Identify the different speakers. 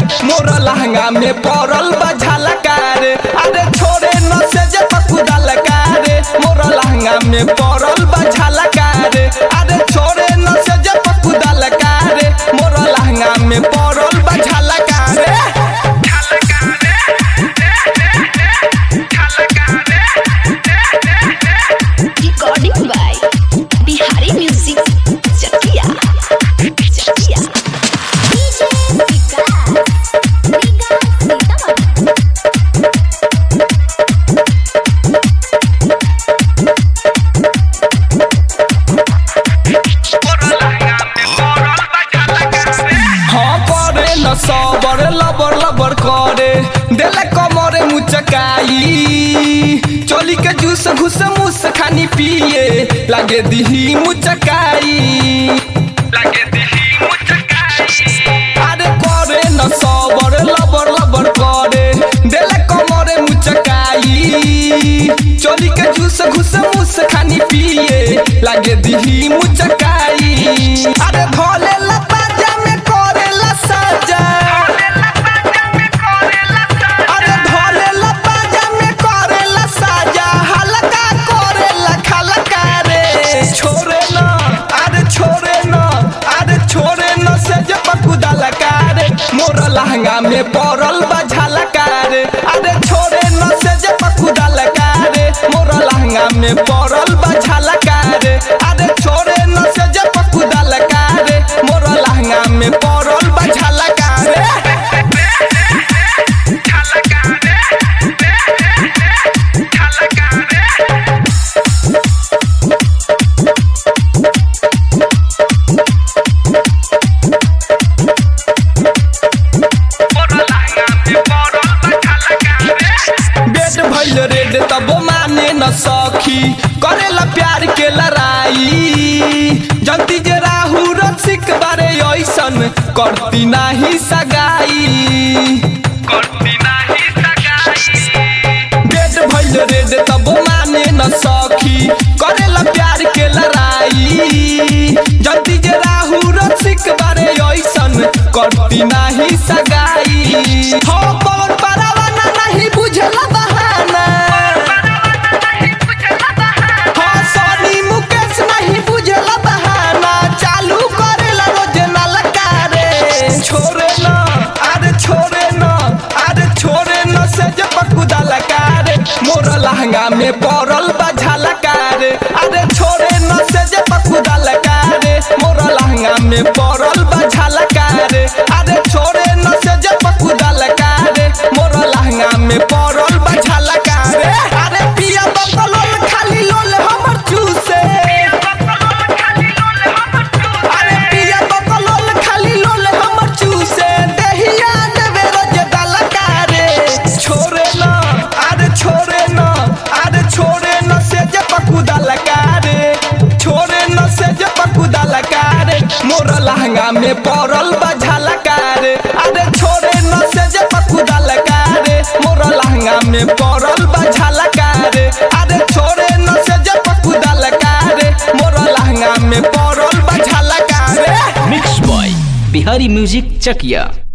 Speaker 1: मोर लहंगा में पड़ल बा झलका रे अरे छोरे न से जे पकुदल का रे मोर लहंगा में पड़ल बा झलका रे अरे छोरे न से जे पकुदल का रे मोर लहंगा में पड़ल बा झलका रे
Speaker 2: Recording by Bihari Music Chakia. Chakia. DJ Vikas. Vikas Sitamat.
Speaker 1: हाँ करे न सबर लबर लबर करे देले कमरे मुचकाई चोली के जूस घुस मुस खानी पिए लागे दिही मुचकाई लागे दिही मुचकाई अरे करे न सबर लबर लबर करे देले कमरे मुचकाई चोली के जूस घुस मुस खानी पिए लागे दिही मुचकाई अरे भोले लपाजा में करेला साजा अरे भोले लपाजा में करेला साजा हल्का करेला खलका रे छोरे न अरे छोरे न अरे छोरे न से जे पकुदा लका रे मोर लहंगा में पड़ल बा झलका रे अरे छोरे न से जे पकुदा लका रे मोर लहंगा में पड़ल बा झलका रे अरे छोरे न से जे पकुदा लका रे मोर लहंगा में पड़ल बा झलका रे बेट भइल रेड तब माने न सखी करेला प्यार के लड़ाई जल्दी जे राहु रसिक बारे ऐसन करती नाही सगाई करती नाही सगाई बेट भइल रेड तब माने न सखी करेला प्यार के लड़ाई जल्दी जे राहु रसिक बारे ऐसन करती नाही सगाई हो पवन परवाना नहीं बुझला बहाना हो सोनी मुकेश नहीं बुझला बहाना चालू करेला रोज नलका रे छोरे न अरे छोरे न अरे छोरे न से जे पकुदा लका रे मोर लहंगा में पड़ल बा झलका रे अरे छोरे न से जे पकुदा लका रे मोर लहंगा में पड़ल बा झलका रे अरे छोरे न से जे पकुदा लका रे मोर लहंगा में पड़ल बा झलका रे अरे पिया बकलोल खाली लोल हमर चूसे अरे पिया बकलोल खाली लोल हमर चूसे देहिया देवे रोज दलका रे छोरे न अरे छोरे न अरे छोरे न से जे पकुदा लका रे छोरे न से जे पकुदा लका रे मोर लहंगा में पड़ल बा झलका रे अरे छोरे न से जे पकुदा लका रे मोर लहंगा में पड़ल बा झलका रे अरे छोरे न से जे पकुदा लका रे मोर लहंगा में पड़ल बा झलका रे
Speaker 3: मिक्स बॉय बिहारी म्यूजिक चकिया